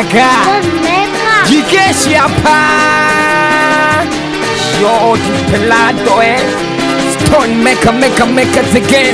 Weka jikeshi hapa George Pelado eh Stone maker maker maker again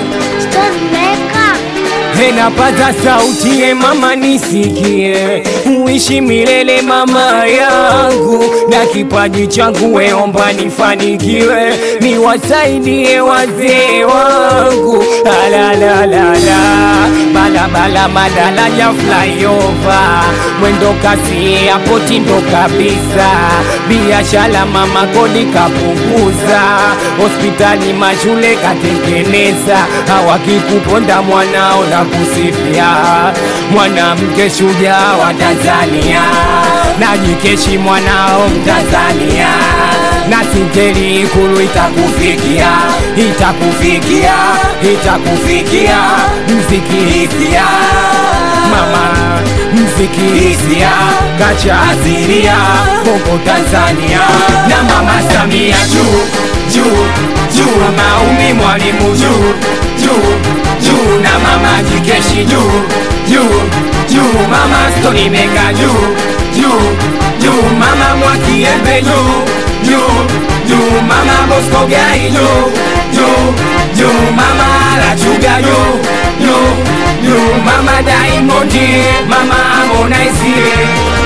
Enapaza sauti ye mama nisikie, uishi milele mama yangu, na kipaji changu weomba nifanikiwe, niwasaidie wazee wangu. Alalalala, balabala madaraja flyover, mwendo kasi hapo tindo kabisa, biashara mama kodi kapunguza, hospitali mashule katengeneza, hawakikuponda mwanao na kusifia mwanamke shujaa wa Tanzania, najikeshi mwanao Mtanzania, na singeli Ikulu itakufikia, itakufikia, itakufikia, mziki hisia mama, mziki hisia kacha asilia Bongo Tanzania, na mama Samia juu juu juu, maumi mwalimu juu juu juu na mama jikeshi juu juu juu mama stoni meka juu juu juu mama mwakiembe juu juu juu mama bosko gai juu juu juu mama lachuga juu juu juu mama daimondi mama harmonize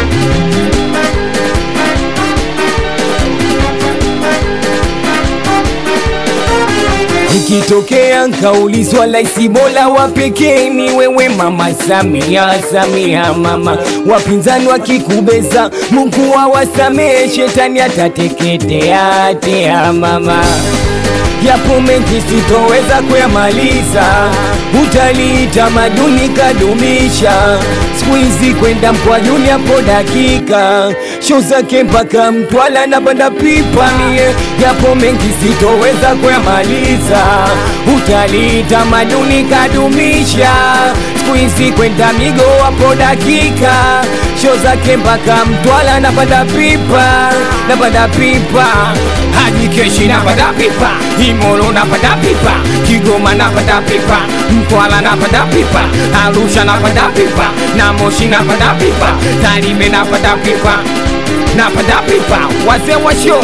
Ikitokea nkaulizwa laisi bora wa pekee ni wewe mama Samia, Samia mama. Wapinzani wakikubeza, Mungu awasamehe, shetani atateketea tea mama. Yapo mengi sitoweza kuyamaliza, utalii tamaduni kadumisha, siku hizi kwenda Mkwajuni hapo dakika, show zake mpaka Mtwala na banda pipa mie. Yapo mengi sitoweza kuyamaliza, utalii tamaduni kadumisha, siku hizi kwenda Migo hapo dakika, show zake mpaka Mtwala na banda pipa na banda pipa hadi keshi na banda pipa Imolo napanda pipa, Kigoma napanda pipa, Mtwara napanda pipa, Arusha napanda pipa, na Moshi napanda pipa, Tarime napanda pipa, napanda pipa, wazee wa show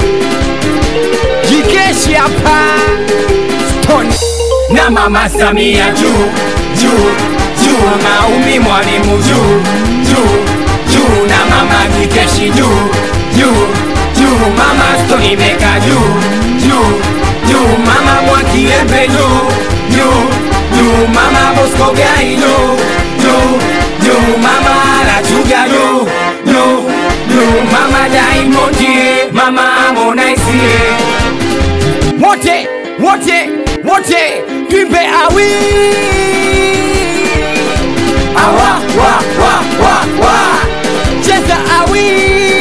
jikeshi hapa Stone na mama Samia juu juu juu, maumi mwalimu juu juu juu, na mama jikeshi juu juu juu, mama Stone meka juu juu juu mama mwakiembe juu juu juu mama bosko gai juu juu juu mama lachuga juu juu juu mama daimondi mama harmonize wote wote wote twimbe awi awa wa wa wa wa cheza awi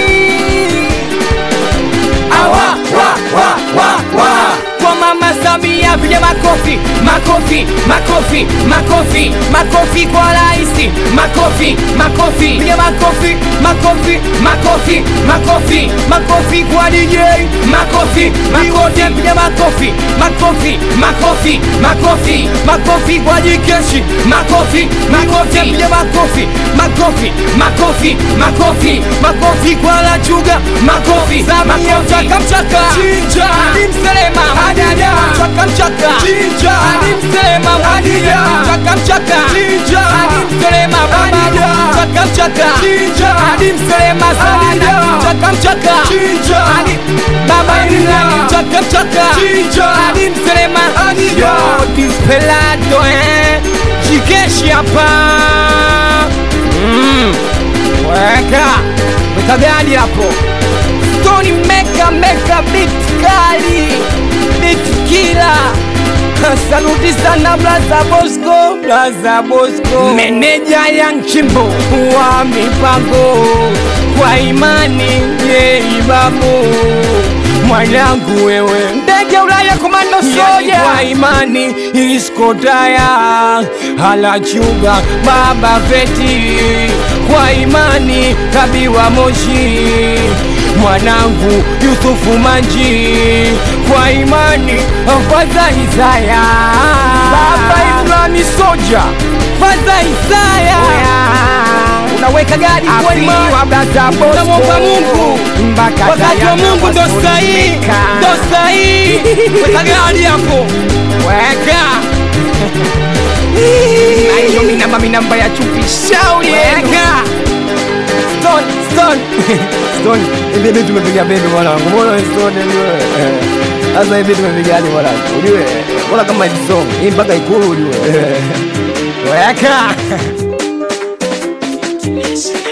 awa wa wa wa wa kwa mama Samia, piga makofi makofi makofi makofi makofi kwa raisi, makofi makofi, piga makofi makofi makofi makofi makofi kwa DJ, makofi makofi, piga makofi makofi makofi makofi makofi kwa jikeshi, makofi makofi, piga makofi makofi makofi makofi makofi kwa lachuga, makofi Samia, mchaka mchaka, chinja ni mselema Adida Chaka mchaka Chinja Ani msema Adida Chaka mchaka Chinja Ani msema Adida Chaka mchaka Chinja Ani msema Adida Chaka mchaka Chinja Ani Baba Nilani Chaka mchaka Chinja Ani msema Adida Yo dispelado eh Jikeshi hapa Mm Weka Weka gadi hapo Stoni meka meka beat kali beat kila Saluti sana Blaza Bosco, Blaza Bosco, meneja ya Nchimbo wa mipango kwa imani ye ibabu mwanangu wewe ndege Ulaya komando soja kwa imani iskotaya halachuga baba feti kwa imani kabiwa moshi mwanangu Yusufu Manji kwa imani Faza Isaya Baba Ibrahim Soja Faza Isaya weka gadi kwa imani Tunamwomba Mungu wakati wa Mungu ndo sahihi, ndo sahihi. Weka gadi hapo, weka Na hiyo minamba minamba ya chupi shauri weka Stone, Stone. Stone, hivi vitu tumepiga bendi mwanangu. Mbona Stone wewe? Sasa hivi tumepigaje mwanangu? Ujue, mbona kama hii song hii mpaka ikulu ujue. Weka. Listen